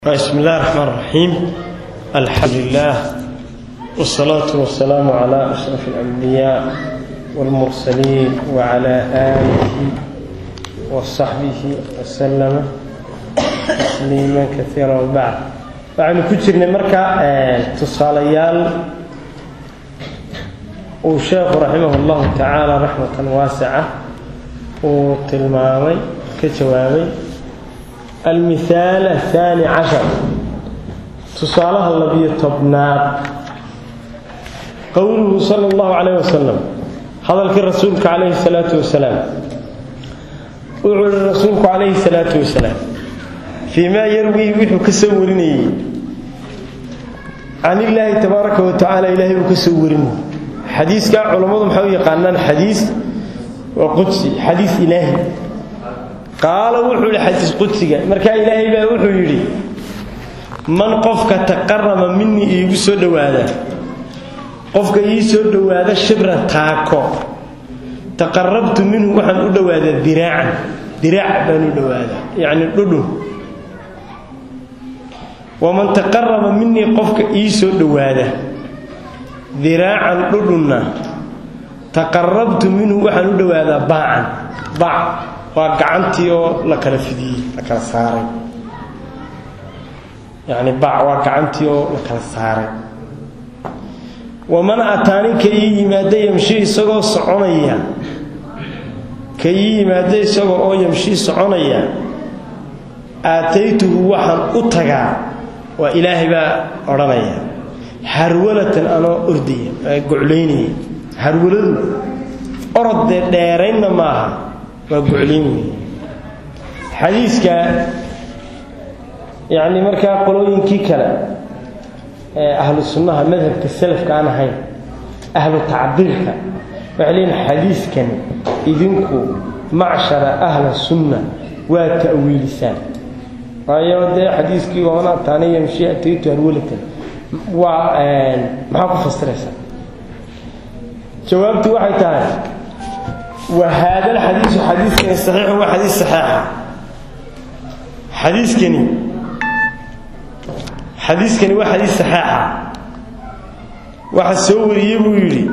بسم الله الرحمن الرحيم الحمد لله والصلاة والسلام على أشرف الأنبياء والمرسلين وعلى آله وصحبه وسلم تسليما كثيرا وبعد waxaynu ku jirnay marka tusaalayaal uu sheekhu raximah اllahu tacaala raxmatan waasica uu tilmaamay ka jawaabay almithaal ahaani cashar tusaalaha labiyo tobnaad qowluhu sala allahu calayh wasalam hadalkii rasuulka calayhi salaatu wasalaam wuxuu ihi rasuulku calayhi salaatu wasalaam fii maa yarwii wuxuu ka soo warinayey can illaahi tabaaraka wa tacaala ilaahay uu ka soo warinayey xadiiskaa culammadu maxay u yaqaanaan xadiis waa qudsi xadiis ilaahi qaala wuxuu yidhi xadiis qudsiga markaa ilaahay baa wuxuu yidhi man qofka taqaraba minii iigu soo dhowaada qofka ii soo dhowaada shibran taako taqarabtu minhu waxaan u dhowaadaa diraacan diraac baan u dhowaadaa yacni dhudhun waman taqaraba minii qofka ii soo dhowaada diraacan dhudhunna taqarabtu minhu waxaan u dhowaadaa baacan baac waa gacantii oo la kala fidiyey la kala saaray yacni baac waa gacantii oo la kala saaray waman ataani ka ii yimaada yamshi isagoo soconaya ka ii yimaada isagoo oo yamshi soconaya aataytuhu waxaan u tagaa waa ilaahay baa odhanaya harwalatan anoo ordaya goclaynaya harwaladu orodee dheeraynna maaha waa goclayn wey xadiiska yacni markaa qolooyinkii kale ee ahlu sunnaha madhabka salafka aan ahayn ahlu tacdiilka waxay leeyihin xadiiskani idinku macshara ahla sunna waa ta'wiilisaan waayo dee xadiiskii waman ataani yamshi ataytu harwalatan waa maxaa ku fasiraysaa jawaabtu waxay tahay wa haada alxadiisu xadiiskani saxiixun waa xadiis saxiixa xadiiskani xadiiskani waa xadiis saxiixa waxa soo wariyey buu yidhi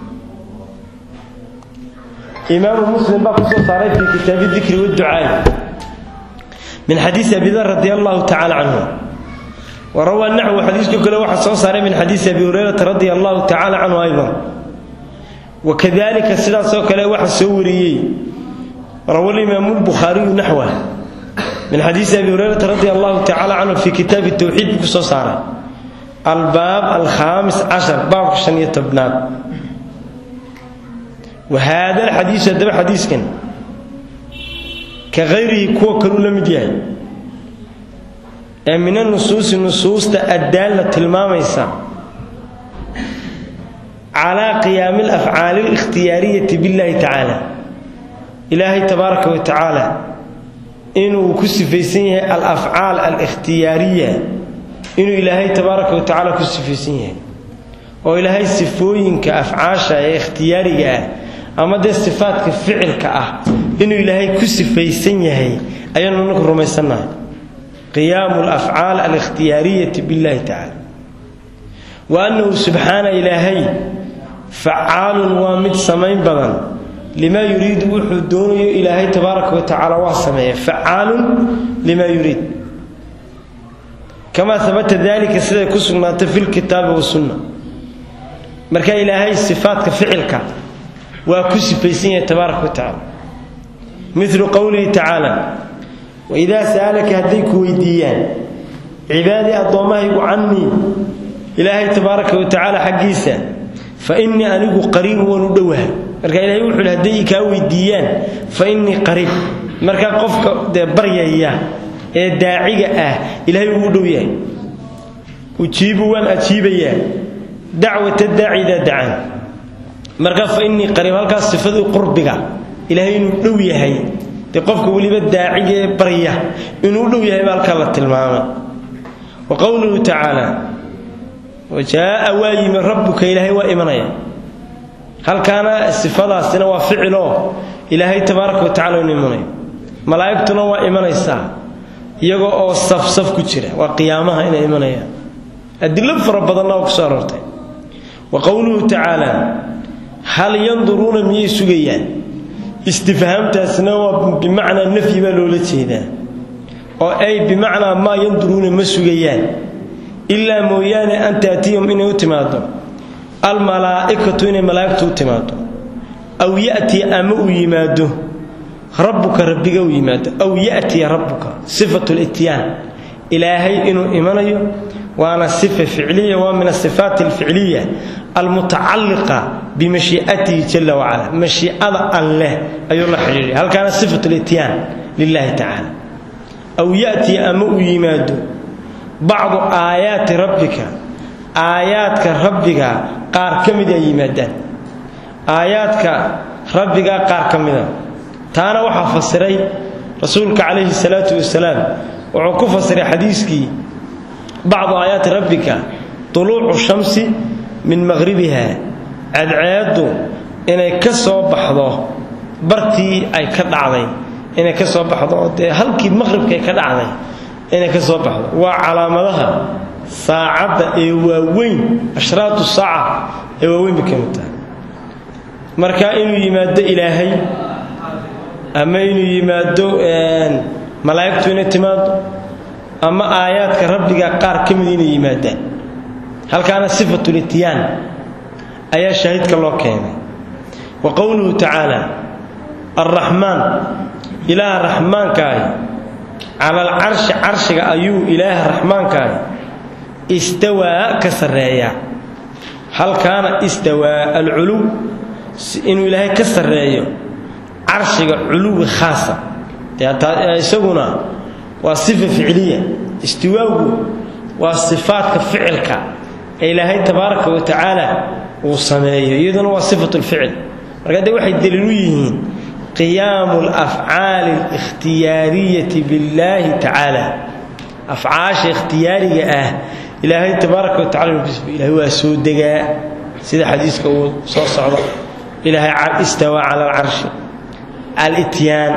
imaamu muslim baa ku soo saaray fii kitaabi dikri waducaay min xadiisi abi dar radi allahu tacala canhu warawaa naxwu xadiiska kale waxaa soo saaray min xadiisi abi hurayrata radi allahu tacala canhu aydan wakadalika sidaasoo kale waxaa soo wariyey rawa imaamu lbukhaariyu naxwa min xadiisi abi hurayrata radi allahu tacala canhu fii kitaabi towxiid buu ku soo saaray albaab alkhaamis cashar baabka shan iyo tobnaad wa haada alxadiisu haddaba xadiiskan ka hayrihi kuwa kaluu la mid yahay ee min anusuusi nusuusta addaalla tilmaamaysa calaa qiyaami alafcaali alikhtiyaariyati billahi tacaala ilaahay tabaaraka wa tacaala inuu ku sifaysan yahay alafcaal alikhtiyaariya inuu ilaahay tabaaraka wa tacaala ku sifaysan yahay oo ilaahay sifooyinka afcaasha ee ikhtiyaariga ah ama dee sifaadka ficilka ah inuu ilaahay ku sifaysan yahay ayaanu naku rumaysannahay qiyaamu alafcaal alikhtiyaariyati billahi tacaala wa annahu subxaana ilaahay facaalun waa mid samayn badan limaa yuriidu wuxuu doonayo ilaahay tabaaraka wa tacaala waa sameeya facaalun limaa yuriid kamaa habata dalika siday ku sugnaatay fi lkitaabi wasunna marka ilaahay sifaadka ficilka waa ku sifaysan yahay tabaaraka wa tacaala milu qowlihi tacaala waidaa sa'alaka hadday ku weydiiyaan cibaadii addoommahaygu cannii ilaahay tabaaraka wa tacaala xaggiisa fa innii anigu qariibun waan u dhowahay marka ilahay wuxuu hadday kaa weydiiyaan fa innii qariib markaa qofka dee baryaya ee daaciga ah ilaahay wuu u dhow yahay ujiibu waan ajiibayaa dacwata daaci idaa dacaan marka fa innii qariib halkaas sifadii qurbiga ilaahay inuu dhow yahay dee qofka weliba daaciga ee barya inuu u dhow yahay baa halkaa la tilmaamay wa qowluhu tacaala wajaaa waa yimi rabbuka ilaahay waa imanaya halkaana sifadaasina waa ficiloo ilaahay tabaaraka wa tacala inu imanayo malaa'igtuna waa imanaysaa iyagoo oo safsaf ku jira waa qiyaamaha inay imanayaan adilo fara badanna oo kusoo aroortay wa qowluhu tacaala hal yanduruuna miyay sugayaan istifhaamtaasna waa bimacnaa nafyi baa loola jeedaa oo ay bimacnaa maa yanduruuna ma sugayaan ilaa mooyaane an taatiyahum inay u timaado almalaa'ikatu inay malaa'igtu u timaado aw ya'tii ama uu yimaado rabbuka rabbiga uu yimaado aw ya'tiya rabbuka sifatu lityaan ilaahay inuu imanayo waana sifa ficliya waa min asifaat alficliya almutacalliqa bimashii'atihi jala wacala mashiicada alleh ayuu la xidhiidhay halkaana sifatu lityaan lilahi tacaala aw ya'tiya ama uu yimaado bacdu aayaati rabbika aayaadka rabbiga qaar ka mid ay yimaadaan aayaadka rabbigaa qaar ka mida taana waxaa fasiray rasuulka calayhi salaatu wasalaam wuxuu ku fasiray xadiiskii bacdu aayaati rabbika tuluucu shamsi min maqhribiha cadceeddu inay ka soo baxdo bartii ay ka dhacday inay ka soo baxdo oo dee halkii maqhribka ay ka dhacday inay ka soo baxdo waa calaamadaha saacadda ee waaweyn ashraatu saaca ee waaweyn bay ka mid tahay marka inuu yimaado ilaahay ama inuu yimaado malaa'igtu inay timaado ama aayaadka rabbiga qaar ka mid inay yimaadaan halkaana sifatulityaan ayaa shaahidka loo keenay wa qowluhu tacaala alraxmaan ilaaha raxmaankaahi cala alcarshi carshiga ayuu ilaaha raxmaankaahi istawaa ka sarreeyaa halkaana istawaa alculuw inuu ilaahay ka sarreeyo carshiga culuwi khaasa isaguna waa sifa ficliya istiwaagu waa sifaadka ficilka ee ilaahay tabaaraka wa tacaala uu sameeyo iyaduna waa sifat lficil marka de waxay daliil u yihiin qiyaamu alafcaali alikhtiyaariyati billaahi tacaala afcaasha ikhtiyaariga ah ilaahay tabaaraka wa tacala ilahay waa soo degaa sida xadiiska uu soo socdo ilaahay istawaa cala alcarshi alityaan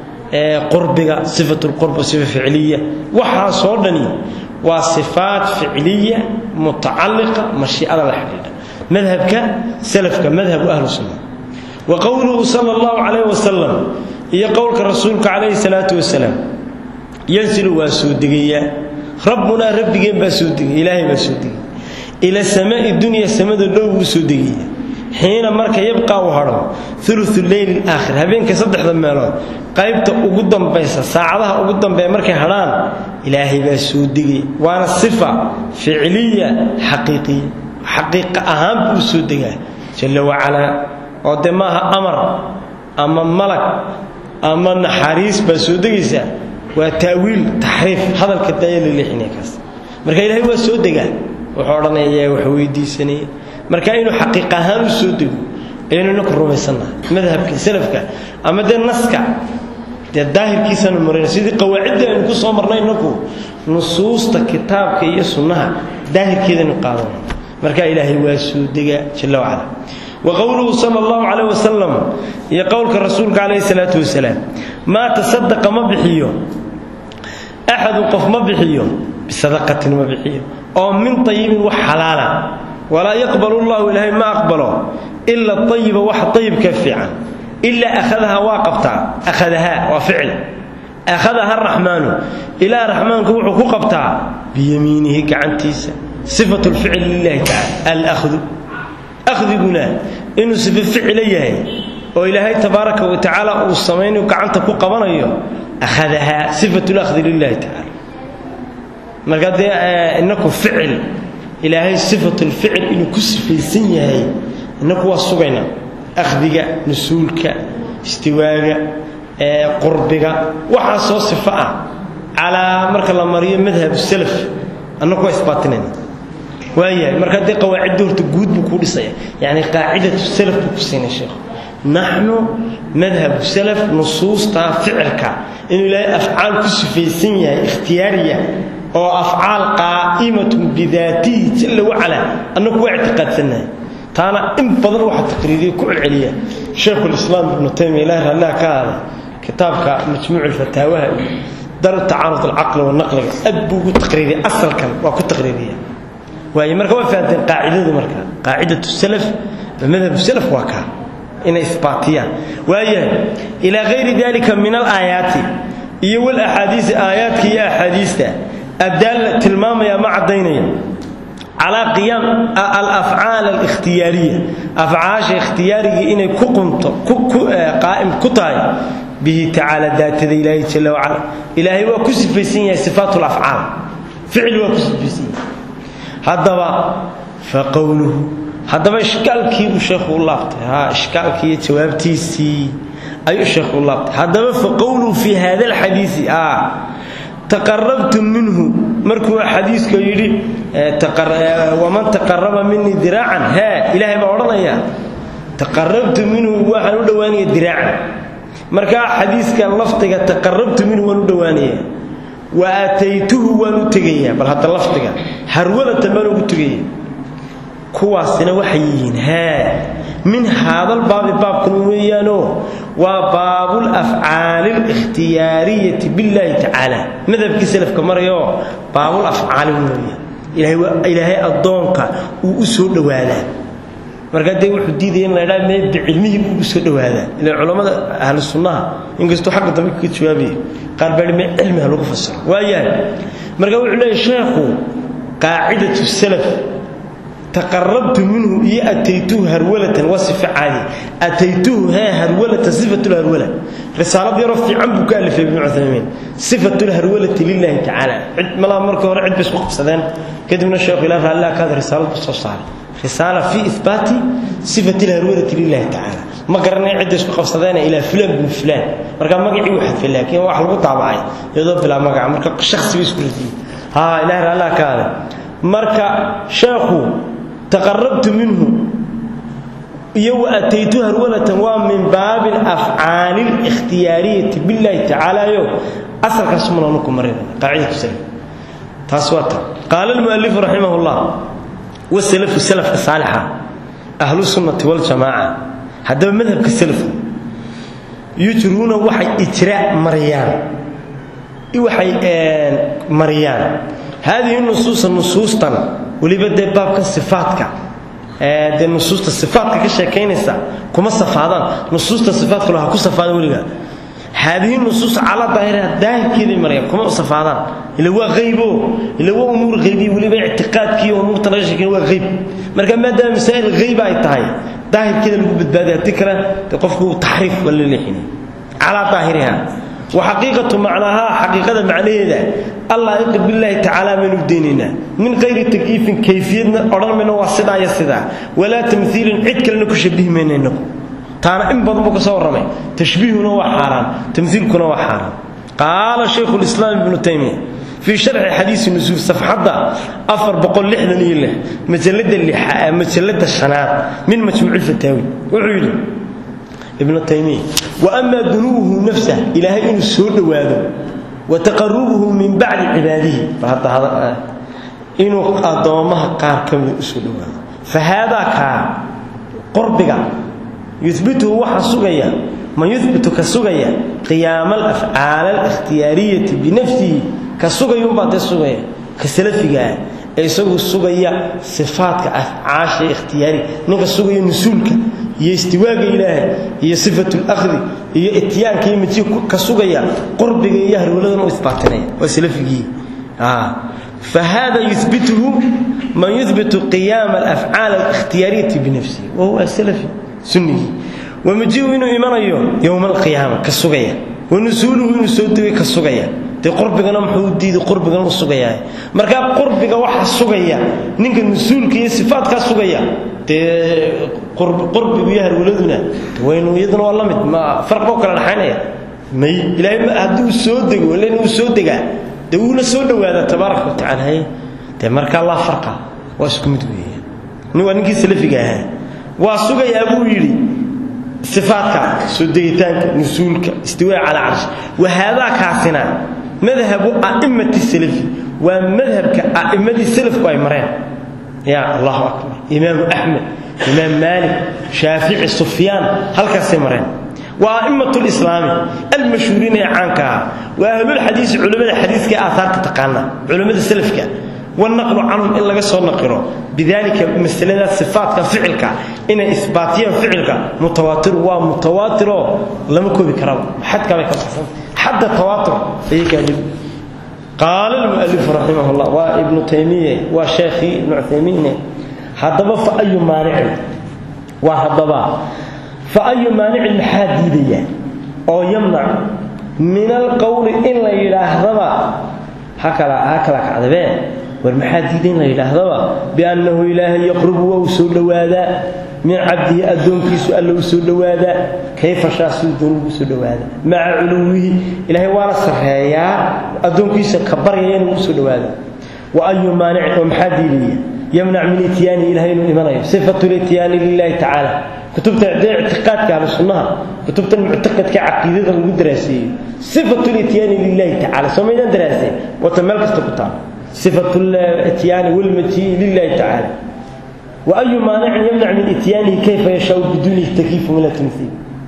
qurbiga sifat lqurb sifa ficliya waxaasoo dhani waa sifaat ficliya mutacalliqa mashiicada la xidhiidha madhabka salafka madhabu ahlu sunna wa qowluhu sala allahu calayh wasalam iyo qowlka rasuulka calayhi salaatu wasalaam yansilu waa soo degayaa rabbunaa rabbigeen baa soo degaya ilaahay baa soo degaya ila samaai dunya samada dhow buu soo degaya xiina marka yabqaa uu hadho ulu leyli aakhir habeenka saddexda meelood qaybta ugu dambaysa saacadaha ugu dambeeya markay hadhaan ilaahay baa soo degaya waana sifa ficliya xaqiiqiya xaqiiqa ahaan buu soo degaa jalla wacalaa oo dee maaha amar ama malag ama naxariis baa soo degaysaa waa taawiil taxriif hadalka daaya la leexinaya kaas marka ilaahay waa soo degaa wuxuu odhanaya yaa wax weydiisanaya marka inuu xaqiiq ahaan u soo dego ayaynu inaku rumaysannaha madhabka salafka ama dee naska dee daahirkiisaanu marayna sidii qawaacidda aynu ku soo marnay inaku nusuusta kitaabka iyo sunnaha daahirkeedaynu qaadana marka ilaahay waa soo degaa jalla wacala wa qowluhu sala allahu calayh wasalam iyo qowlka rasuulka calayhi salaatu wasalaam maa tasadaqa ma bixiyo axadun qof ma bixiyo bisadaqatin ma bixiyo oo min ayibin wax xalaala walaa yaqbalu llahu ilaahay ma aqbalo ila ayiba wax ayibka fiican ilaa ahadaha waa qabtaa ahadaha waa ficil akhadaha araxmaanu ilaa raxmaanku wuxuu ku qabtaa biyamiinihi gacantiisa sifatu lficil lilahi tacala alahdu akhdiguna inuu sifo ficila yahay oo ilaahay tabaaraka wa tacaala uu samaynayo gacanta ku qabanayo akhadaha sifatu lahdi lilahi tacala marka dee inaku ficil ilaahay sifatulficil inuu ku sifaysan yahay inaku waa sugaynaa akhdiga nusuulka istiwaaga qurbiga waxaa soo sifo ah calaa marka la mariyo madhab salaf annaku waa isbaatinayna waayahay marka dee qawaacidda horta guud buu kuu dhisaya yacni qaacidatu salaf buu ku siinay sheekhu naxnu madhabu salaf nusuusta ficilka inuu ilaahay afcaal ku sifaysan yahay ikhtiyaariya oo afcaal qaa'imatun bidaatihi jalla wacalaa annagu waa ictiqaadsannahay taana in badan waxa taqriiriya ku celceliya shaykhulislaam ibnu taymiya ilahi raalliha ka aaday kitaabka majmuuc fataawaha daru tacaarud alcaqli wanaqliga aad buu ugu taqriiriya asalkan waa ku taqriiriya waayo marka waa fahanteen qaacidadu marka qaacidatu salaf madhabu salaf waa kaa inay isbaatiyaan waayahay ilaa hayri dalika min alaayaati iyo walaxaadiisi aayaadka iyo axaadiista addaalla tilmaamaya ma caddaynaya calaa qiyaam alafcaal alikhtiyaariya afcaasha ikhtiyaarigii inay ku qumto qaa'im ku tahay bihi tacaala daatada ilaahay jalla wacala ilaahay waa ku sifaysan yahay sifaat lafcaal ficil waa ku sifaysan yahay haddaba fa qowluhu haddaba ishkaalkiibuu sheekhu u laabtay ha ishkaalkii iyo jawaabtiisii ayuu sheekhu u laabtay haddaba fa qowluhu fi hada alxadiisi a taqarabtu minhu markuu xadiiska yidhi waman taqaraba minii diraacan hee ilaahay baa odhanaya taqarabtu minhu waxaan u dhowaanaya diraacan markaa xadiiska lafdiga taqarabtu minhu waan u dhowaanaya wa aataytuhu waan u tegayaa bal hadda lafdiga harwalatan baan ugu tegaya kuwaasina waxay yihiin hee min haadal baabi baabkan weeyaanoo waa baabul afcaali alikhtiyaariyati billaahi tacaala madhabkii salafka marayoo baabul afcaali weeyaan ilaahay addoonka uu u soo dhowaadaa markaa dee wuxuu diidaya in la ydhaa mee bicilmihii buu ugu soo dhowaadaa ila culammada ahlu sunnaha inkastuu xagga dambe kaga jawaabaya qaar baa mee cilmiha lagu fasiro waayahay marka wuxuu leeyahy sheekhu qaacidatu salaf taqarabtu minhu iyo ataytuhu harwalatan waa sifa caadi ataytuhu hee harwalatan sifatulharwala risaalad yaroo fiican buu ka alifay ibnu cuthaymiin sifatulharwalati lilahi tacaala cid malaha marka hore cid bay isku qabsadeen kadibna sheekhu ilaa raalliha kaada risaalad buu soo saaray risaala fi ihbaati sifati lharwalati lilahi tacaala ma garanay cidda isku qabsadeena ilaa fulaan bin fulaan marka magacii uu xadfay laakiin wax lagu daabacay iyadoo bilaa magaca marka shakhsi bay isku radiyey ha ilaah raalliha kaada marka sheekhu taqarabtu minhu iyo wa ataytu harwalatan waa min baabi alafcaali alikhtiyaariyati billahi tacaalayo asalkaas manaanu ku marin qaacidatu salaf taas waa ta qaala almualifu raximah llah wasalafu salafka saalixa ahlu sunnati waljamaaca haddaba madhabka salafku yujruuna waxay ijraa mariyaan waxay mariyaan haadihi nusuusa nusuustan weliba dee baabka sifaatka dee nusuusta sifaatka ka sheekaynaysa kuma safaadaan nusuusta sifaatka ha ku safaada weliga haadihi nusuus calaa daahiriha daahirkeeday marayaan kuma safaadaan ila waa qaybo ila waa umuur qaybiya weliba ictiqaadkii umuurta laga sheekayna waa qayb marka maadaama masaa'il qayba ay tahay daahirkeeda lagu badbaadaya haddii kale dee qofku taxriif waa la leexinay calaa daahiriha وحقيقة معناها حقيقة معناها الله يقل بالله تعالى من ديننا من غير تكييف كيفيتنا أرى منه وصدا يصدا ولا تمثيل عد كلنا كشبه مننا تانا إن بضم كسور رمي تشبيهنا وحاران تمثيلكنا وحاران قال شيخ الإسلام ابن تيمية في شرح حديث النزول صفحة أفر بقول لحنا نيله مجلد اللي مجلد الشنات من مجموع الفتاوي وعيله ابن تيمية وأما دنوه نفسه إلهي إنه السود واده وتقربه من بعد عباده فهذا هذا إنه أضامها قار كم السود واده فهذا كا قربك يثبته وحا سغيا ما يثبت كسغيا قيام الأفعال الاختيارية بنفسه كسغيا بعد سغيا كسلفك isagu sugaya sifaatka afcaasha ikhtiyaari ninka sugaya nusuulka iyo istiwaaga ilaahay iyo sifatul akhdi iyo ityaanka iyo miji ka sugaya qurbiga iyo harwaladan u isbaatinaya waa salafigii فهذا يثبته من يثبت قيام الأفعال الاختيارية بنفسه وهو سلفي سني ومجيء إنه إيمان يوم القيامة كالسقية ونسوله إنه سودوي كالسقية dee qurbigana muxuu diiday qurbigan u sugayaa markaa qurbiga waxa sugaya ninka nusuulka iyo sifaadkaa sugaya dee qurbigu iyo harwaladuna waynu iyaduna waa la mid ma farq boo kala dhaxaynaya may ilaahay hadduu soo dego ilan uu soo degaa dee wuuna soo dhowaadaa tabaaraka wa tacaala haye dee markaa laa farqa waa isku mid weeyaan nin waa ninkii salafiga ahaa waa sugayaa buu yidhi sifaadka soo degitaanka nusuulka istiwaa calaa carsh wahaadaa kaasina madhabu a'immati salafi waa madhabka a'immadii salafku ay mareen yaa allahu akbar imaamu axmed imaam maalik shaafici sufyaan halkaasay mareen waa a'immat lislaami almashhuuriina ee caanka ahaa waa ahlulxadiisi culimmada xadiiska ee aahaarta taqaana culimmada salafka wanaqlu canhum in laga soo naqiro bidalika masalada sifaatka ficilka inay isbaatiyaan ficilka mutawaatir waa mutawaatiro lama koobi karaba xadkabay ka baxsan xadda tawaatur ayay gaadhin qaala almu'alifu raximah llah waa ibnu taymiye waa sheekhii ibnu cuthaymiine haddaba fa ayu maanicin waa haddaba fa ayu maanicin maxaa diidaya oo yamnac min alqowli in la yidhaahdaba ha kala ha kala kacdabee war maxaa diiday in la yidhaahdaba biannahu ilaahay yaqrubu waa u soo dhowaadaa min cabdihi addoonkiisu alla u soo dhowaadaa kayfa shaasuu doon ugu soo dhowaadaa maca culuwihi ilaahay waana sarreeyaa addoonkiisa ka baryaya inuu u soo dhowaadaa wa ayu maanicin oo maxaa diidaya yamnac min ityaani ilahay inuu imanayo sifatu lityaani lilahi tacaala kutubta dee ictiqaadka ahlu sunnaha kutubtan muctaqadka caqiidada lagu daraaseeyo sifatu lityaani lilahi tacala soo maydaan daraasay wata meel kasta ku taal sifatu lityaani walmatii lilahi tacaala wa ayu maanicin yamnac min ityaanihi kayfa yashaau biduuni takiifu min atamhiil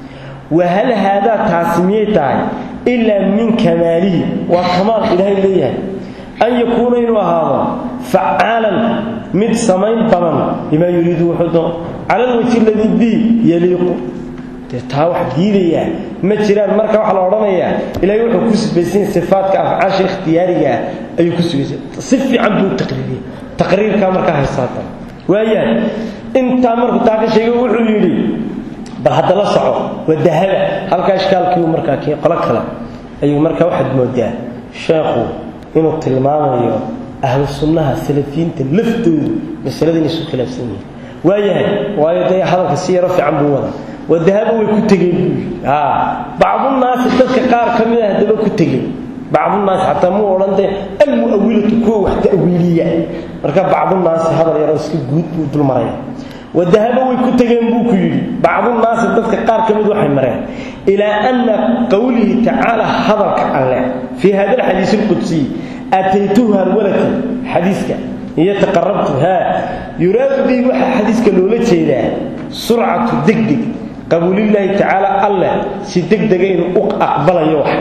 wahal haadaa taasi miyay tahay ilaa min kamaalihi waa kamaal ilaahay leeyahay an yakuuna inuu ahaado facaalan mid samayn badan limaa yuriidu wuxuu doon cala alwajhi aladii bi yaliiqu dee taa wax diidayaa ma jiraan marka waxaa la odhanayaa ilaahay wuxuu ku sifaysanya sifaadka afcaasha ikhtiyaarigaa ayuu ku sugaysa si fiican buu taqriiriyey taqriirkaa markaa haysaata waayahay intaa markuu taa ka sheegay wuxuu yidhi bal hadda la soco waa dahaba halkaa ishkaalkiiu markaa kii qolo kale ayuu markaa waxaad moodaa sheekhu inuu tilmaamayo ahlu sunnaha salafiyiinta laftoodu masalada inay isu khilaafsan yihiin waayahay waayo dee hadalka si yaro fiican buu wadaa wadahaba way ku tegeen buu yidhi bacdunaasi dadka qaar ka mid ah haddaba ku tegeen bacdunaasi xataa muu odhan dee almu'awilatu kuwa wax ta'wiiliya marka bacdunaasi hadal yaroo iska guud buu dul maraya wadahaba way ku tegeen buu ku yidhi bacdunaasi dadka qaar ka mid waxay mareen ilaa ana qowlihi tacaala hadalka alleh fii hada alxadiis alqudsiy ataytuhu halwalati xadiiska iyo taqarabtu haa yuraadu bihi waxaa xadiiska loola jeedaa surcatu degdeg qabuulillaahi tacaala alleh si degdega inuu u aqbalayo wax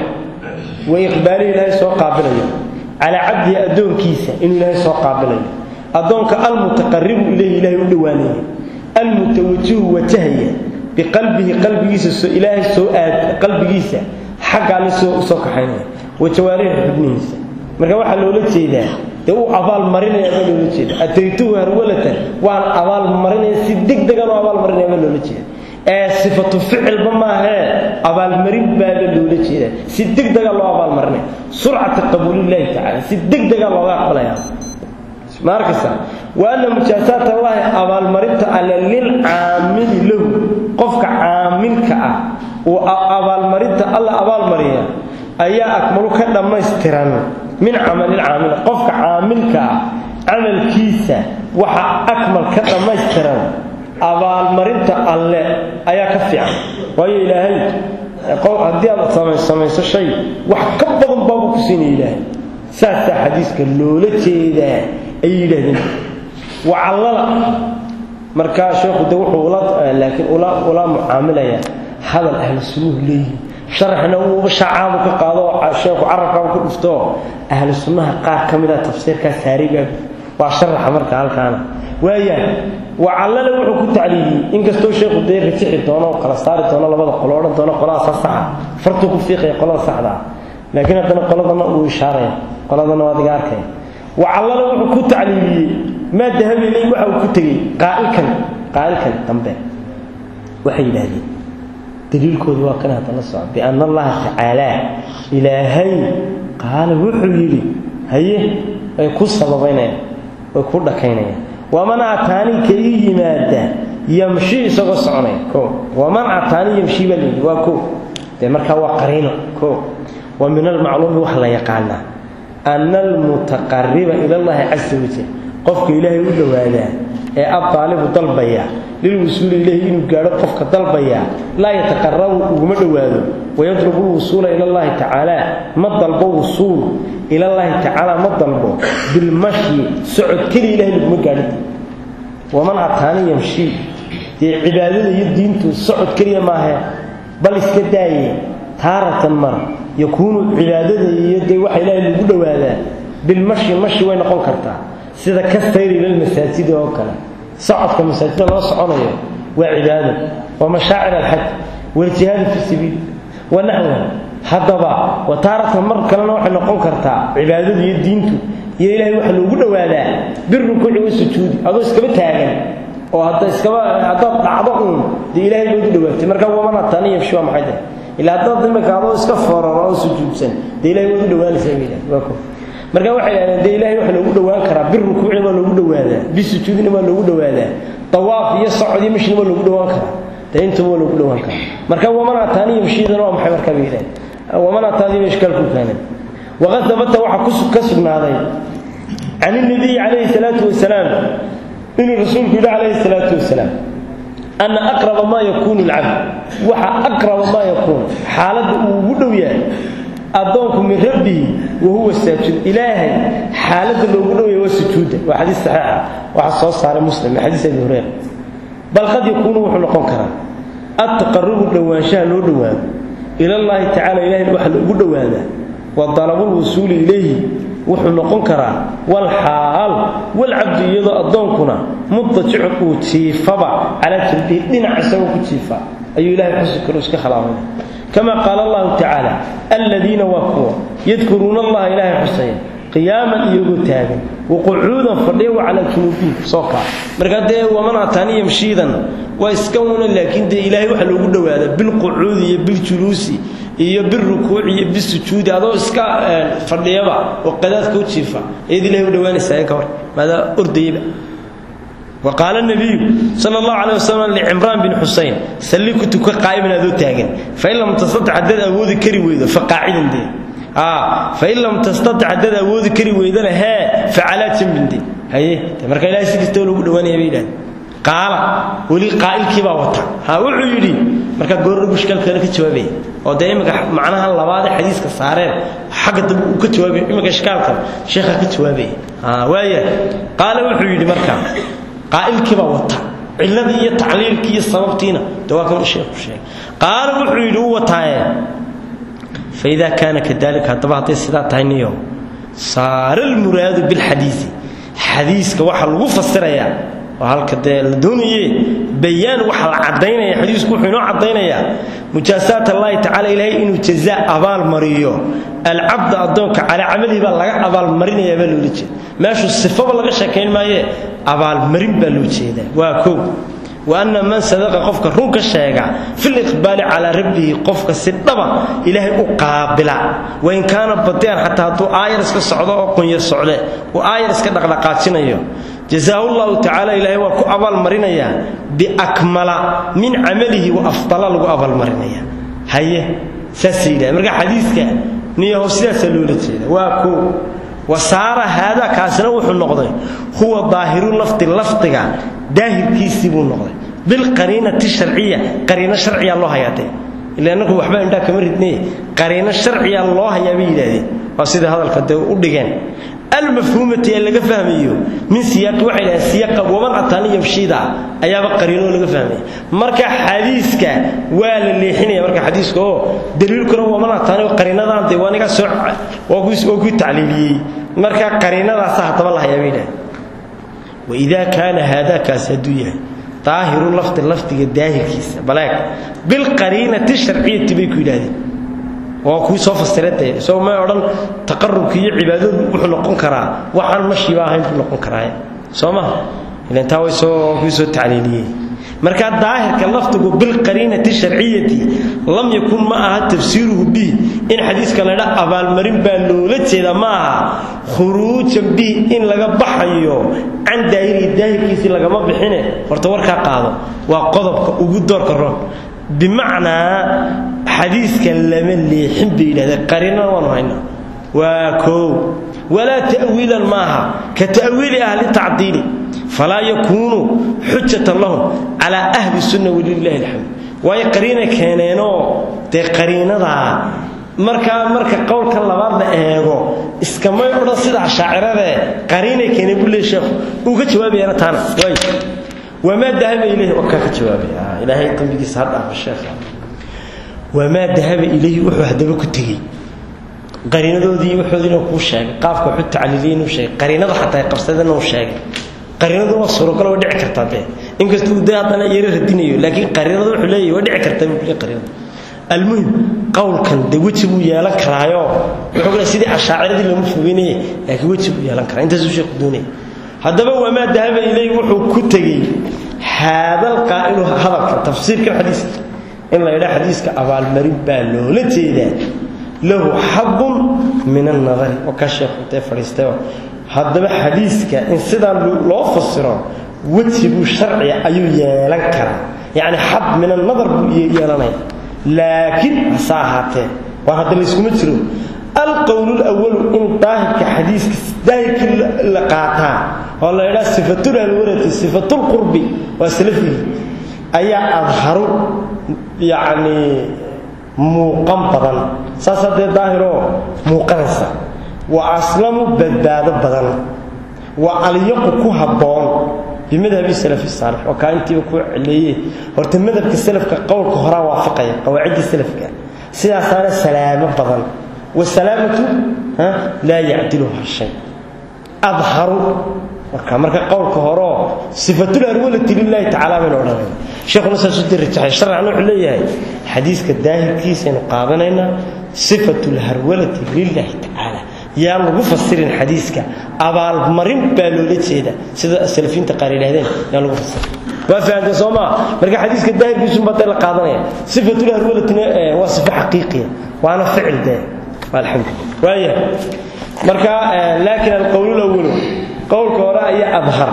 wa iqbaalihi ilaahay soo qaabilayo calaa cabdihi addoonkiisa inuu ilaahay soo qaabilayo addoonka almutaqaribu ilayhi ilaahay u dhowaanaya almutawajihu wajahaya biqalbihi qalbigiisa ilaahay soo aad qalbigiisa xagga alle soo usoo kaxaynaya wa jawaarihi xubnihiisa marka waxaa loola jeedaa dee uu abaalmarinaya baa loola jeeda ataytuhu harwalatan waan abaalmarinaya si degdegan oo abaalmarinaya baa loola jeeda ee sifatu ficilba maahee abaalmarin baaba loola jeeda si degdega loo abaalmarinaya surcata qabuulillaahi tacala si degdega looga aqbalaya ma arkaysa wa anna mujaasaat allahi abaalmarinta alle lilcaamili lahu qofka caamilka ah uu abaalmarinta alla abaalmariya ayaa akmalu ka dhammaystiran min camalilcaamil qofka caamilka ah camalkiisa waxa akmal ka dhammaystiran abaalmarinta alle ayaa ka fiican waayo ilaahay haddii aad samayso shay wax ka badan baabuu ku siinaya ilaahay saasaa xadiiska loola jeedaa ayay yidhaahdeen wacallala markaa sheekhu de wuxuu laakiin ula mucaamilaya hadal ahlu sunnuhu leeyihin sharaxna uuba shacaabu ka qaado oo sheekhu carabkaaba ku dhufto ahlu sunnaha qaar ka mida tafsiirkaa saarigaa waa sharaxa marka halkaana waaya wacallale wuxuu ku tacliiliyey inkastoo sheekhu dee rajixi doono oo kala saari doono labada qolo odhan doono qoladaasa saxa fartuu ku fiiqaya qolada saxda ah laakiin haddana qoladana uu ishaaraya qoladana waad iga arkaya wacallale wuxuu ku tacliiliyey maa dahabi ilay waxa uu ku tegey qaa'ilkan qaa'ilkan dambe waxay yidhaahdeen daliilkoodu waa kan hadda la soco bianna allaha tacaalaa ilaahay qaala wuxuu yidhi haye way ku sababaynayaan way ku dhakaynayaan waman ataanii ka ii yimaada yamshi isagoo soconaya o waman ataanii yamshi baa layidhi waa ko dee markaa waa qariino ko wa min almacluumi wax la yaqaanaa ana almutaqariba ila allahi casa wajal qofka ilaahay u dhowaadaa ee abdaalibu dalbaya lilwusuuli ilayhi inuu gaadho qofka dalbaya laa yataqarabu uguma dhowaado wayadlubu lwusuula ila allahi tacaala ma dalbo wusuul ilallaahi tacaala ma dalbo bilmashyi socod keliya ilahay laguma gaadhin waman ataani yamshi dee cibaadada iyo diintu socod keliya maahe bal iska daaye taaratan mara yakuunu cibaadada iyo dee waxa ilaahay lagu dhowaadaa bilmashi mashi way noqon kartaa sida ka sayri lilmasaajidi oo kale socodka masaajida loo soconayo waa cibaado waa mashaacir alxaj waljihaadu fi sabiil wa naxwa haddaba wa taaratan mar kalena waxay noqon kartaa cibaadadu iyo diintu iyo ilaahay waxa loogu dhowaadaa birukuuci wa sujuudi adoo iskaba taagan oo hadda iskaba haddaad dhacdo uun dee ilaahay loogu dhawaatay marka wamana tani yabshi waa maxay tahay ilaa haddaad imika adoo iska fororo oo sujuudsan dee ilahay waad u dhawaanaysaa bay waa ko marka waxay yidhahdeen dee ilahay waxa loogu dhowaan karaa birukuucina waa loogu dhowaadaa bisujuudina waa loogu dhowaadaa dawaaf iyo socod iyo mashina waa loogu dhowaan karaa dee intaba waa loogu dhowaan karaa marka wamana tani yabshidana waa maxay marka bay yidhahdeen wamana taadi ba ishkaalku keenay waqad dabata waxaa ka sugnaaday can الnabiyi calayhi الsalaatu wasalaam inuu rasuulku yidhi calayhi الsalaatu wasalaam ana aqraba maa yakuunu اlcabd waxa aqraba maa yakuun xaaladda uu ugu dhow yahay addoonku min rabbihi wahuwa saajid ilaahay xaaladda loogu dhow yahay waa sujuudda waa xadiis saxiixa waxaa soo saaray muslim min xadiis abi hureyra bal qad yakuunu wuxuu noqon karaa adtaqarubu dhowaanshaha loo dhowaado ila llaahi tacala ilahay waxa loogu dhowaadaa wa dalabulwusuuli ilayhi wuxuu noqon karaa walxaal walcabdu iyadoo addoonkuna mudajicun uu jiifaba calaa jirbihi dhinac isagoo ku jiifa ayuu ilahay xusi karo iska khalaafay kama qaala allahu tacaala aladiina waa kuwa yadkuruuna allaha ilaahay xusaya qiyaaman iyagoo taagan waqucuudan fadhiya wa calaa junuubihim soo kaa marka dee waman ataani yamshiidan waa iska una laakiin dee ilaahay waxa loogu dhowaadaa bilqucuudi iyo biljuluusi iyo birukuuci iyo bisujuudi adoo iska fadhiyaba oo qadaadka u jiifa ayaad ilahay u dhawaanaysaa ka hor maadaa ordayaba وقال النبي صلى الله عليه وسلم لعمران بن حسين سلكت كقائم ادو تاغن فإن لم تستطع عدد أود كري ويدا فقاعدا دي آه فإن لم تستطع عدد أود كري ويدا ها فعلات من دي هي marka ilaahay sidii loogu dhawaanayay bay qaala wali qaa'ilkii baa wata ha wuxuu yiri marka goor mushkilka ka jawaabay oo de imika macnaha labaad xadiiska saareen xagga dib uu ka jawaabay imika ishkaalka sheekha ka jawaabay ha waaya qaala wuxuu yiri marka qaa'ilkii baa wata ciladii iyo tacliilkii iyo sababtiina dawaa kan sheekhu sheegay qaala wuxuu yiri uu wataaye فإذا كان كذلك هذا هذا سيدا تاينيو صار المراد بالحديث حديثك waxa lagu fasiraya oo halka de la doonayay bayaan waxa la cadeynaya xadiisku wuxuu inoo cadeynaya mujaasaat Allah ta'ala ilaahay inuu jazaa abaal mariyo al-abd adoonka ala amali ba laga abaal marinaya baa loo jeedaa meeshu sifaba laga sheekeyn maaye abaal marin baa loo jeedaa waa koow وأن من صدق قفك رونك الشيغا في الإقبال على ربه قفك سدبا إلهي أقابلا وإن كان بديان حتى هدو آير اسك السعودة وقن يسعودة وآير اسك دقلقاتنا جزاه الله تعالى إلهي وكو أبال مرينيا بأكمل من عمله وأفضل له أبال مرينيا هيا سسيدة مرقى حديثك نيه سيدة سلولة واكو وصار هذا كاسنا وحو النقضي هو ظاهر اللفظ اللفظ داهر كيسي بو النقضي بالقرينة الشرعية قرينة شرعية الله ياتي لأنه وحبا عندها كمرتني قرينة شرعية الله يبي ذي وصيد هذا الكدو ودغان المفهومة اللي فهميه من سياق وحي سياق ومن أتاني يمشيدا أيابا قرينه اللي فهميه مركا حديثك ولا اللي حيني مركا حديثك هو دليل كنا ومن أتاني قرينه ذا ديوانك سرع وقوس وقوس تعليلي مركا قرينه ذا صح الله يبينا وإذا كان هذا كاسدوية طاهر اللفظ اللفظ الداهر كيس بلاك بالقرينة الشرعية تبيكو إلهي waa kuwii soo fasirada soo ma odhan taqarrubka iyo cibaadadu wuxuu noqon karaa waxaan mashi baa ahayn buu noqon karaa soo ma ilan taa way soo kuwii soo tacliiliyey marka daahirka laftigu bil qariinati sharciyati lam yakun ma aha tafsiruhu bi in xadiiska la dha abaal marin baa loola jeeda ma aha khuruujan bi in laga baxayo can daahiri daahirkiisi lagama bixine horta warkaa qaado waa qodobka ugu doorka roon بمعنى حديث لما ليحن بيده قرينا ونهينا وكو ولا تأويلا معها كتأويل أهل التعديل فلا يكون حجة لهم على أهل السنة ولله الحمد وهي قرينة كانينو دي قرينة دا marka marka qowlka labaad la eego iskamay oran sida shaacirada qariinay keenay buu leeyahay uu ka jawaabayna taana way وما ذهب إليه وكاك جوابي آه إلهي تنبيك سهد أخو الشيخ wamaa dahaba ilayhi wuxuu haddaba ku tegey qariinadoodii wuxoodiina kuu sheegay qaafka wuxuu tacliiliyey inuu sheegay qariinada xataa ay qabsadeen uu sheegay qariinadu waa suuragal waa dhici kartaa dee inkastuu dee haddana yaro radinayo laakiin qariinadu wuxuu leeyahay waa dhici kartaa buu leeyahay qariinada almuhim qowlkan dee weji buu yeelan karaayo wuxuu kale sidii ashaaciradii looma fogeynayay laakiin weji buu yeelan karaa intaasuu sheekhu doonaya haddaba wamaa dahaba ilayhi wuxuu ku tegey haadal qaa'ilu hadalka tafsiirka xadiiska in la yidhaa xadiiska abaalmarin baa loola jeedaa lahu xabun min annadari oo ka sheekhu intee fadhiistay haddaba xadiiska in sidaan loo fasiro wejibuu sharciga ayuu yeelan karaa yacni xab min annadar buu yeelanaya laakiin hase ahaatee waar hadda layskuma jiro alqowl lawalu in daahirka xadiiska daahirkii la qaataa oo la yidhaha sifatul alwarati sifatulqurbi waa salafigi ayaa adharu yacni muuqan badan saas haddee daahiroo muuqanaysa wa aslamu badbaado badan wa alyaqu ku habboon bimadhabi salafi saalix oo kaa intiiba ku celeeye horta madhabka salafka qowlka horaa waafaqaya qawaacidda salafka sidaasaana salaamo badan wasalaamatu laa yacdiluha shay adharu marka marka qowlka horeo sifatul arwalati lilahi tacala baynu odhanayna sheekhuna saasuu darajaxay sharcan wuxuu leeyahay xadiiska daahirkiisaynu qaadanaynaa sifatul harwalati lilahi tacaala yaa lagu fasirin xadiiska abaalmarin baa loola jeeda sida salafiinta qaar yidhahdeen yaa lagu fasirin waa fahamtay soo maa marka xadiiska daahirkiisunbaa dee la qaadanaya sifatul harwalatina waa sifo xaqiiqiya waana ficil dee alxamdulillah waaya marka laakiin alqowl lawalu qowlka hore ayaa adhar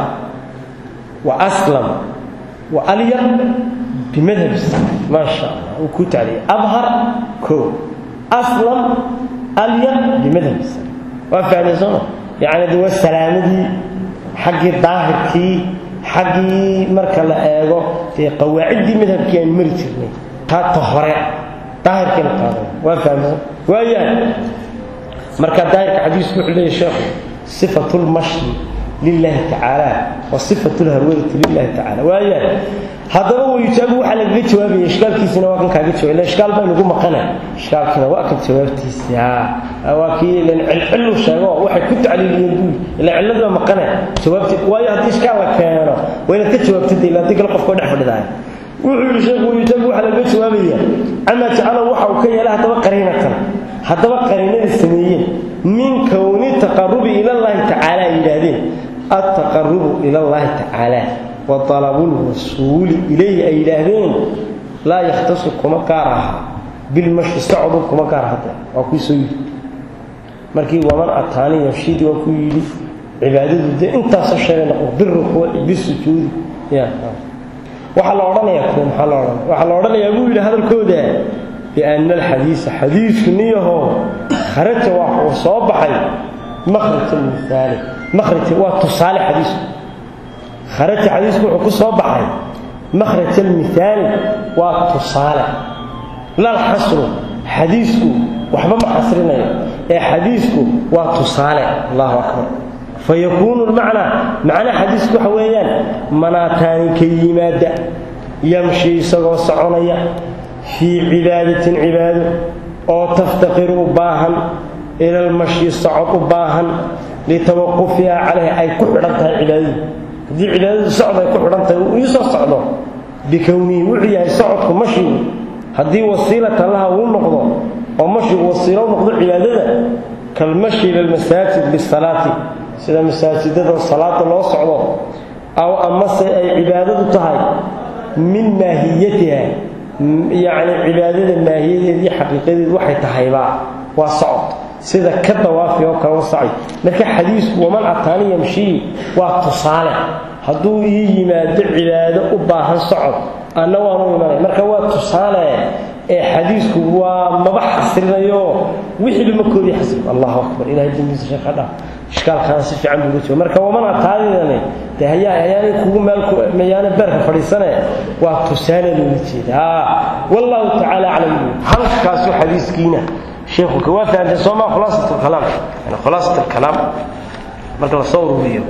wa aslam wa alyar bimadhab maa sha allah uu ku tacliyay adhar ko aslam alyar bimadhab waa fahmay sooma yacni de waa salaamadii xaggii daahirkii xaggii marka la eego dee qawaaciddii madhabkii aan mari jirnay taata hore daahirkiina qaadan waa fahmay waayahay marka daahirka xadiisku wuxuu leeyahy sheekhu sifatu lmashyi lilahi tacaala wa sifatu lharwadati lilahi tacala waayahay haddaba wayujaabu waxaa lagaga jawaabaya ishkaalkiisina waa kan kaaga jawab ila ishkaal baa nagu maqana ishkaalkina waa kan jawaabtiisa waa kii ilan cilcilu sheego waxay ku tacliiliyeen buu ila cilladu waa maqana jawaabti waayo haddii ishkaal la keeno waa inaad ka jawaabtid ila haddii kale qofka dhex fadhidaaya wuxuu yidhi sheekhu wayujaabu waxaa lagaga jawaabaya camaa jacala waxa uu ka yeelay haddaba qariinatan haddaba qariinada sameeyeen min kowni taqarubi ila llahi tacaala ay yidhaahdeen altaqarubu ila llahi tacaala wa dalabulwasuuli ilayhi ay yidhaahdeen laa yakhtasu kuma gaar aha bilmashi socdu kuma gaar hadda waa kuu soo yidhi markii waman ataani yamshidi waa kuu yidhi cibaadadu dee intaasoo sheegay noqo birukuuci bisujuudi ya waxaa la odhanayaa kuwa maxaa la odhanaya waxaa la odhanayaa buu yidhi hadalkooda biana alxadiisa xadiisku niyaho kharaja waa uu soo baxay makhraj almithaali makhraj waa tusaale xadiisku kharaja xadiisku wuxuu ku soo baxay makhraj almithaali waa tusaale lal xasru xadiisku waxba ma xasrinayo ee xadiisku waa tusaale allahu akbar fayakuunu lmacnaa macnaa xadiisku waxa weeyaan manaataani ka yimaada yamshi isagoo soconaya fii cibaadatin cibaado oo taftaqiru u baahan ila lmashyi socod u baahan litawaqufiha calayha ay ku xidhan tahay cibaadadu haddii cibaadadu socod ay ku xidhan tahay uu iisoo socdo bikownihi wuxuu yahay socodku mashigu haddii wasiilata laha uu noqdo oo mashigu wasiilo u noqdo cibaadada kalmashi ila lmasaajid bisalaati sida masaajidada salaada loo socdo aw amase ay cibaadadu tahay min maahiyatiha yacni cibaadada maahiyadeed iyo xaqiiqadeed waxay tahayba waa socod sida ka dawaafi oo kale wasacay marka xadiisku waman ataani yamshii waa tusaale hadduu ii yimaado cibaado u baahan socod anna waanu imanay marka waa tusaale ee xadiisku waa maba xasrinayo wixii ma koodii xasrin allahu akbar ilahay dambiisa sheekha dhaa ishkaalkaana si fiican buu jooga marka waman ataadidani dee hayaa hayaanay kugu meel mayaana beerka fadhiisane waa tusaale loola jeeda wallahu tacaala aclam halkaasuu xadiiskiina sheekhu ka waa fahamtay soomaa khulaasat alkalaam yani khulaasat alkalaam marka la soo ururiyo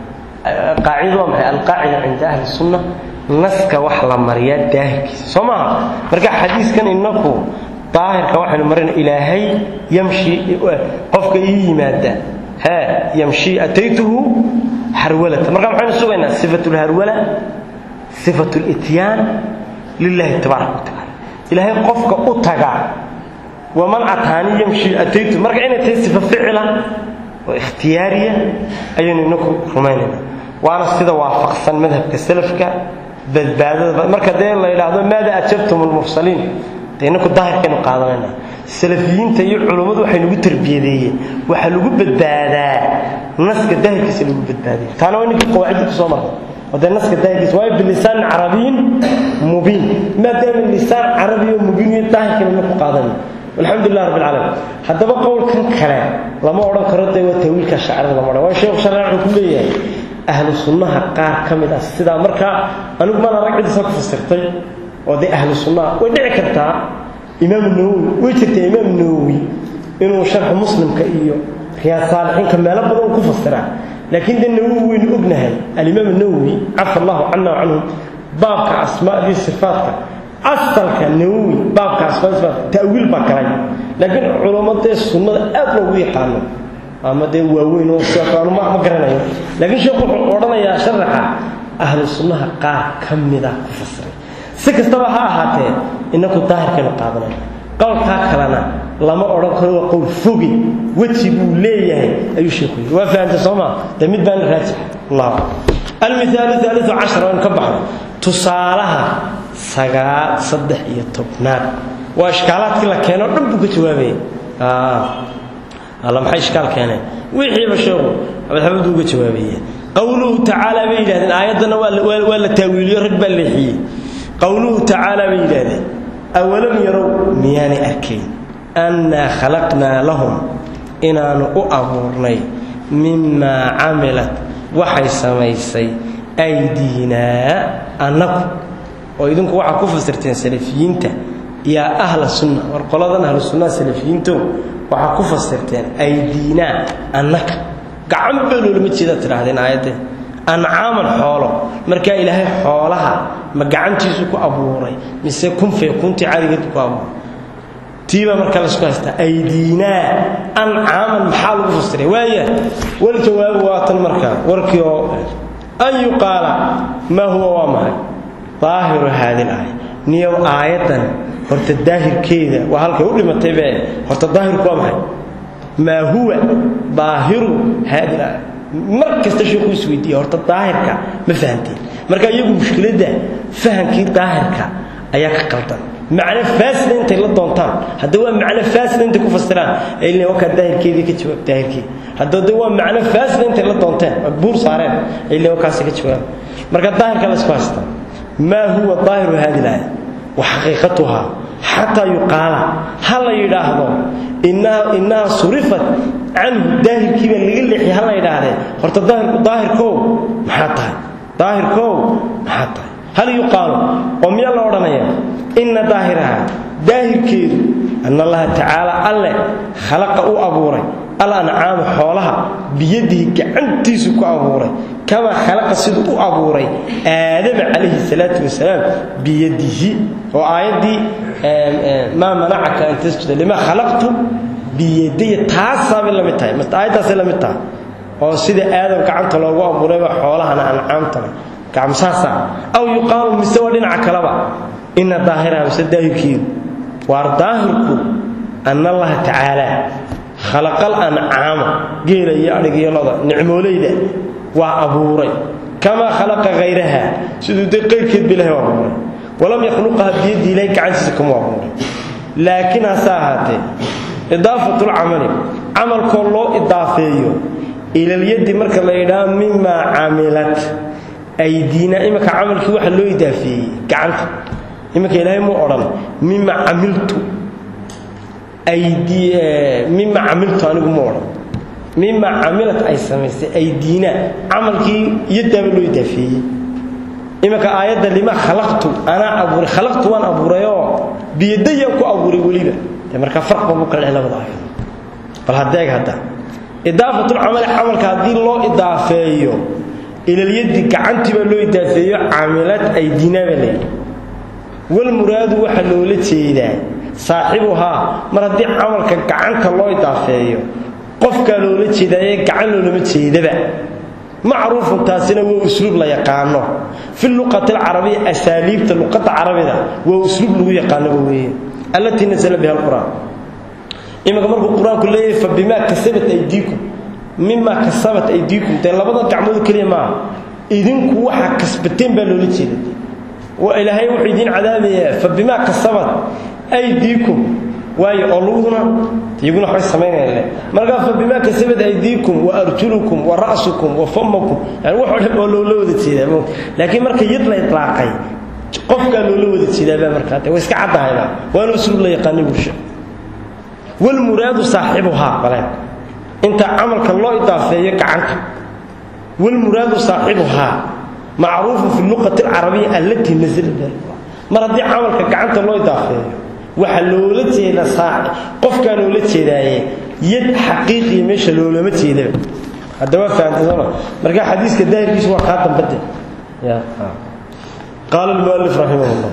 qaacido waa maxay alqaacida cinda ahli sunna naska wax la mariyaa daahirkiisa soo maaha marka xadiiskan inaku daahirka waxaynu marayna ilaahay yamshi qofka ii yimaada ha yamshi ataytuhu harwalata marka maxaynu sugaynaa sifatu lharwala sifatu lityaan lilahi tabaaraka watacaala ilaahay qofka u taga waman ataani yamshi ataytu marka inay tahay sifa ficila oo ikhtiyaariya ayaynu inaku rumaynaynaa waana sida waafaqsan madhabka salafka badbaadada marka dee la yidhaahdo maada ajabtum lmursaliin dee inaku daahirkaynu qaadanayna salafiyiinta iyo culummadu waxay nagu tarbiyadeeyeen waxaa lagu badbaadaa naska daahirkiisa lagu badbaadaya taana waa ninkii qawaacidda kusoo marnay oo dee naska daahirkiisa waayo bilisaan carabiyin mubiin maadaama lisaan carabiya mubiin iyo daahirkaynu inaku qaadanayna alxamdu lilah rabbi alcaalamiin haddaba qowlkan kale lama odhan karo dee waa tawiilka shaacirada lama odhan waa sheekhu sharci wuxuu ku leeyahay ahlu sunnaha qaar ka mid ah sidaa markaa anigu mana rag cidiisa ku fasirtay oo dee ahlu sunnaha way dhici kartaa imaam nawowi way jirtaa imaam nawowi inuu sharxu muslimka iyo riyaad saalixiinka meelo badan ku fasiraa laakiin dee nawowi waynu ognahay alimaam nawowi cafa allahu cana wa canhum baabka asmaadii sifaatka asalka nawowi baabka asmaadii sifaatka ta'wiil baa galay laakiin culamo dee sunnada aad loogu yaqaano ama dee waaweyn oo sidaanu ma garanayo laakiin sheekhu wuxuu odhanayaa sharaxa ahlu sunnaha qaar ka mida ku fasiray si kastaba ha ahaatee inaku daahirkaynu qaadanayna qowlkaa kalena lama odhan karo waa qowl fogi weji buu leeyahay ayuu sheekhu yidhi waa fahamtay soo maa dee mid baana raajix allahu almithaalu haaliu cashar aynu ka baxno tusaalaha sagaal saddex iyo tobnaad waa ishkaalaadkii la keeno dhan buu ka jawaabaya alla maxay ishkaal keeneen wixiiba sheekhu abadxabadu uga jawaabayeen qowluhu tacaala bay yidhahdeen aayaddana waa la taawiiliyo rag baa leexiyey qowluhu tacaala bay yidhahdeen awalam yarow miyaanay arkayn annaa khalaqnaa lahum inaanu u abuurnay mimaa camilat waxay samaysay aydiinaa annagu oo idinku waxaa ku fasirteen salafiyiinta yaa ahla sunna war qoladan ahlu sunnaha salafiyiintow waxaa ku fasirteen aydiinaa annaka gacan baa loolama jeedaa tidhaahdeen aayadde ancaaman xoolo markaa ilaahay xoolaha ma gacantiisu ku abuuray mise kunfay kuntii carigeed ku abuuray tiibaa markaa laysku haystaa aydiinaa ancaaman maxaa lagu fasiray waaya wal jawaabu waatan markaa warkii oo an yuqaala maa huwa waa maxay daahiru haadi laaya niyow aayaddan horta daahirkeeda waa halkay u dhimataybe horta daahirku waa maxay maa huwa daahiru haadi laaya mar kasta sheekuu isweydiiya horta daahirka ma fahamteen marka iyagu mushkiladda fahamkii daahirka ayaa ka qaldan macno faasida intay la doontaan hadda waa macno faasida intay ku fasiraan ayl wakaa daahirkeedii ka jawaab daahirkeedi hadda de waa macno faasida intay la doonteen buur saareen ayl wakaasi ka jawaab marka daahirka laysku haystaa maa huwa daahiru haadi laaya wa xaqiiqatuhaa xataa yuqaala ha la yidhaahdo innaha surifat canhu daahirkii baa laga leexiyay ha la yidhaahdee horta daahirku daahirkow maxaa tahay daahirkow maxaa tahay hal yuqaalu oo miyaa la odhanayaa inna daahiraha daahirkeedu anna allaha tacaala alle khalaqa u abuuray al ancaama xoolaha biyadihi gacantiisu ku abuuray kamaa khalaqa siduu u abuuray aadama calayhi salaatu wasalaam biyadihi oo aayaddii maa manacaka an tasjuda limaa khalaqtu biyadiya taasaabay la mid tahay aayaddaasay la mid tahay oo sida aadam gacanta loogu abuurayba xoolahana ancaamtana gacmsaasa aw yuqaalu mise waa dhinaca kaleba ina daahiraha mise daahirkeedu waar daahirku anna allaha tacaala khalaqal ancaama geela iyo adhigiyo loda nicmoolayda waa abuuray kamaa khalaqa hayraha siduu dee qayrkeed ba ilahay u abuuray walam yakhluqaha biyadii ilahay gacantiisa kamu abuuray laakiin hase ahaatee idaafatulcamali camalkoo loo idaafeeyo ilalyaddi marka la yidhaha mimaa camilat aydiina iminka camalkii waxa loo idaafeeyey gacanta iminka ilaahay muu odhan mima camiltu mima camiltu anigu mu odhan mima camilat ay samaysay aydiina camalkii iyadaaba loo idaafeeyey iminka aayadda lima khalaqtu anaa abuuray khalaqtu waan abuurayoo biyadayaan ku abuuray weliba de markaa farqba buu kala dheh labada aayadood bal hadeeg hadda idaafatulcamali camalka haddii loo idaafeeyo ilalyadi gacantii baa loo idaafeeyo camilad aydiina baa layidhi walmuraadu waxaa loola jeedaa saaxibuhaa mar haddii camalka gacanta loo idaafeeyo qofkaa loola jeedaaye gacan loolama jeedaba macruufun taasina waa usluub la yaqaano fi luqati alcarabiya asaaliibta luqadda carabida waa usluub lagu yaqaanoba weeye allatii nasala biha alqur'aan iminka markuu qur-aanku leeyahay fa bimaa kasabat aydiikum mimaa kasabat aydiikum dee labada gacmood keliya maaha idinku waxaa kasbateen baa loola jeeda ilaahay wuxuu idiin cadaabayaa fa bimaa kasabat aydiikum waayo oo lugduna iyaguna waxbay samaynayaan markaa fa bimaa kasabat aydiikum wa arjulukum wa ra'sukum wa famakum yani wax oo dhan oo loola wada jeedaa laakiin marka yad la itlaaqay qofkaa loola wada jeedaabaa markaa de way iska caddahayba waana usluub la yaqaani bulsha walmuraadu saaxibuhaa bale inta camalka loo idaafeeyo gacanta walmuraadu saaxibuhaa macruufun fi luqati alcarabiya allatii nasala biha mar haddii camalka gacanta loo idaafeeyo waxaa loola jeedaa qofkaa loola jeedaaye yad xaqiiqiya meesha loolama jeedaba hadda waa fahamtay sooma marka xadiiska daahirkiisu waa kaa dambade qaala almualif raximah llah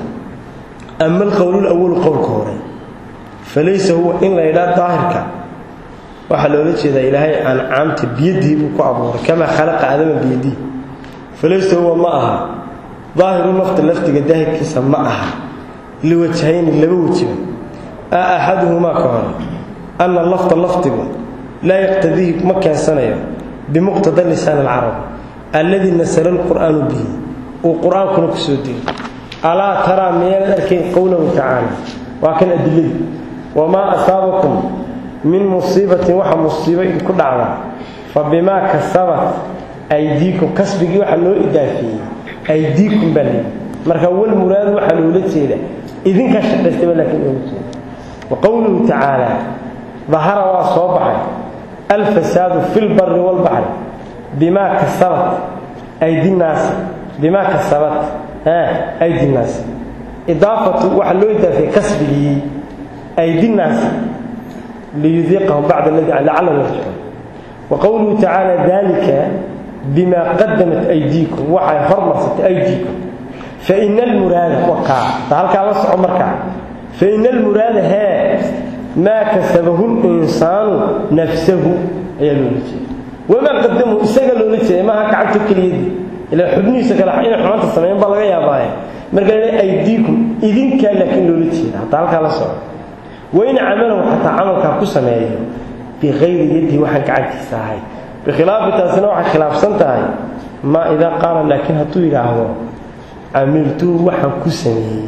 ama alqowl lawalu qowlka hore falaysa huwa in la ydhaa daahirka waxaa loola jeedaa ilaahay ancaamta biyadii buu ku abuuray kamaa khalaqa aadama biyadii falaysa huwa ma aha daahiru lafta laftiga daahirkiisa ma aha liwajhayni laba wejiba a axaduhumaa ka hore anna lafta lafdigu laa yaqtadihi ma keensanayo bimuqtada lisaan alcarab alladii nasala alqur'aanu bihi uu qur-aankuna ku soo degay alaa taraa miyaanad arkayn qowlahu tacaala waa kan adiladii wamaa asaabakum min musiibatin waxa musiibo idinku dhacda fa bimaa kasabat aydiikum kasbigii waxaa loo idaafeeyey aydiikum baa layidhi marka walmuraadu waxaa loola jeeda idinkaa shaqaystaba laakiin loola jeeda wa qowluhu tacaala dahara waa soo baxay alfasaadu fi lbari walbaxri bimaa kasabat aydinaasi bimaa kasabat aydinaasi idaafatu waxaa loo idaafeeyey kasbigii aydinaasi liyudiiqahum bacda aladi lacalahum yarjicuun wa qowluhu tacaala dalika bima qadamat aydiikum waxay hormarsatay aydiikum faina almuraada wakaa ta halkaa la soco markaa faina almuraada hee maa kasabahu linsaanu nafsahu ayaa loola jeeda wamaa qadamu isaga loola jeeda maaha gacanta keliyadii ila xubnihiisa kale inay xumaanta sameeyan baa laga yaabaaye marka la aydiikum idinkaa laakiin loola jeeda hataa halkaa la soco wain camalahu xataa camalkaa ku sameeyo biqayri yadihi waxaan gacantiisa ahay bikhilaafi taasina waxay khilaafsan tahay maa idaa qaala laakiin hadduu yidhaahdo camiltuu waxaan ku sameeyey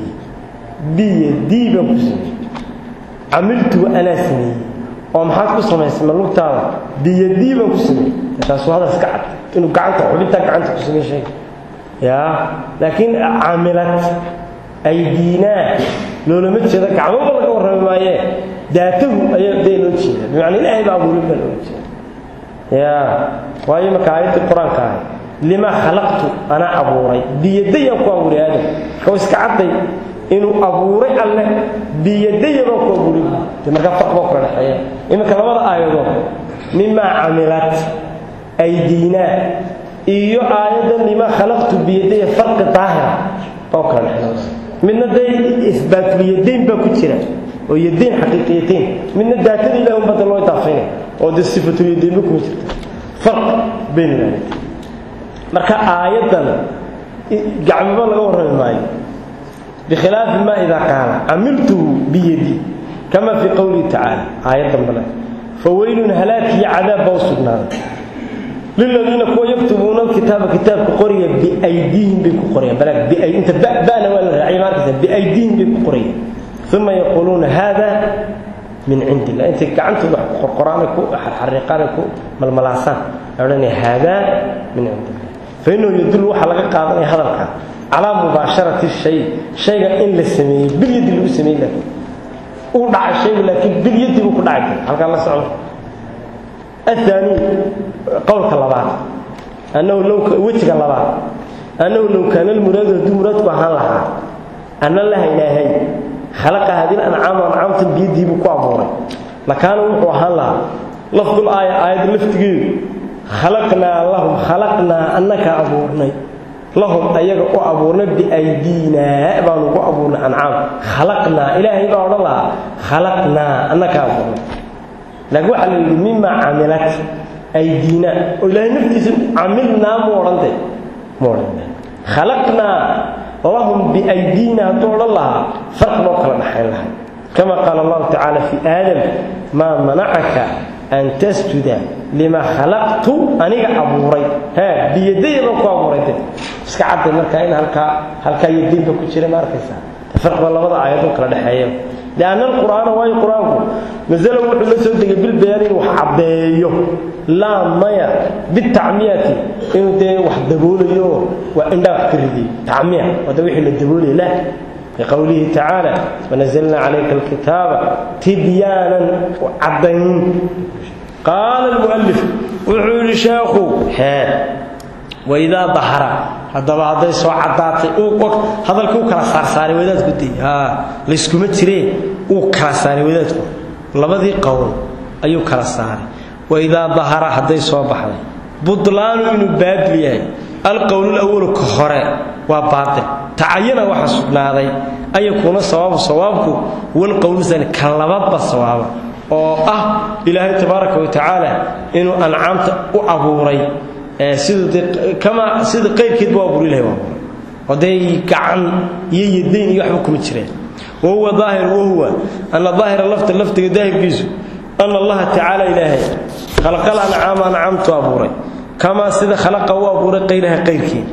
biyadii baan ku sameeyey camiltuu anaa sameeyey oo maxaad ku samaysay ma lugtaada biyadii baan ku sameeyey taasuu hadal iska cad inuu gacanta xubintaa gacanta ku samey sheega yaa laakiin camilad aydiinaa loolama jeedo gacmoba laga warrami maayee daatahu ayaa dee loo jeeda bimacnaa ilaahay baa abuurin baa loola jeeda ya waayo marka aayaddii qur-aanka ahay lima khalaqtu anaa abuuray biyadayaan ku abuuray aadam marka wa iska cadday inuu abuuray alleh biyadaya baan ku abuuray de markaa farq baa kula dhexeeya iminka labada aayadood mimaa camilat aydiinaa iyo aayaddan lima khalaqtu biyadaya farqi daahira baa kula dhexeeya midna dee isbaatuliyadayn baa ku jira oo yadayn xaqiiqiyatayn midna daatada ilahi un badda loo idaafaynaya oo dee sifatuliyadaynba kuma jirta farq bayn ilaalit marka aayaddan gacmiba laga warrami maayo bikhilaafi ma idaa qaala camiltuhu biyadii kama fii qowlihi tacaala aayaddan bale faweylun halaag iyo cadaab baa u sugnaaday liladiina kuwa yaktubuuna alkitaaba kitaabka qoriya biaydiihim bay ku qorayaan balaag inta ba'na waa la raacay maarkaysa biaydiihim bay ku qorayaan uma yaquuluuna hada min cindi illah intay gacantooda wax ku qorqoraanay ku xarxariiqaanay ku malmalaasaan odhanaya haadaa min cindi illah fa innahu yadullu waxaa laga qaadanaya hadalka calaa mubaasharati shay shayga in la sameeyey bilyadi lagu sameeyey laakiin uu dhacay shaygu laakiin bilyadi buu ku dhacay halkaa la socdo الثاني قولك لبعض أنه لو وجهك لبعض أنه لو كان المراد دو مراد وهان لها أن الله إلهي خلق هذه الأنعام وأنعام بيدي بكو أبوري لكان وهان لها لفظ الآية آية لفتقي خلقنا اللهم خلقنا أنك أبورني lahum ayaga u abuurnay biaydiinaa baanu ugu abuurnay ancaam khalaqnaa ilaahay baa odhan lahaa khalaqnaa annakaa abuurnay laakiin waxaa la yidhi mima camilat aydiina oo ilaahay naftiisa camilnaa mu odhante mu odhan khalaqnaa lahum biaydiina hadduu odhan lahaa farq loo kala dhaxayn lahay kama qaala allahu tacaala fi aadam maa manacaka an tasjuda lima khalaqtu aniga abuuray ha biyadayda ku abuuray de iska cadday markaa in halkaa halkaa yadiinba ku jira ma arkaysaa farqba labada aayadoo kala dhexeeya lianna alqur'aana waayo qur-aanku masalo wuxuu la soo degay bilbayaan inuu wax caddeeyo laa maya bitacmiyati inuu dee wax daboolayo waa indhaa wax ka riday tacmiya wada wixii la daboolaya la لqwlihi tacaalى wanazlna calayka alkitaaba tibyaanan caddayn qaala lmualif wuxuu yidhi sheekhu hee waidaa dahara haddaba hadday soo caddaatay hadalkii u kala saarsaaray wadaadku de layskuma jiree uu kala saaray wadaadku labadii qowl ayuu kala saaray waidaa dahara hadday soo baxday budlaanu inuu baadil yahay alqowlulawalu ka hore waa baail tacayana waxaa sugnaaday an yakuuna sawaabu sawaabku walqowlusani ka labadba sawaaba oo ah ilaahay tabaaraka wa tacaala inuu ancaamta u abuuray sida qayrkeedba u abuur ilahay u abuuray oo dee gacan iyo yadayn iyo waxba kuma jireen wahuwa daahir wahuwa ana daahira lafta laftiga daahirkiisu ana allaha tacaala ilaahay khalaqal ancaama ancaamtu abuuray kamaa sida khalaqa u abuuray qayraha qayrkeed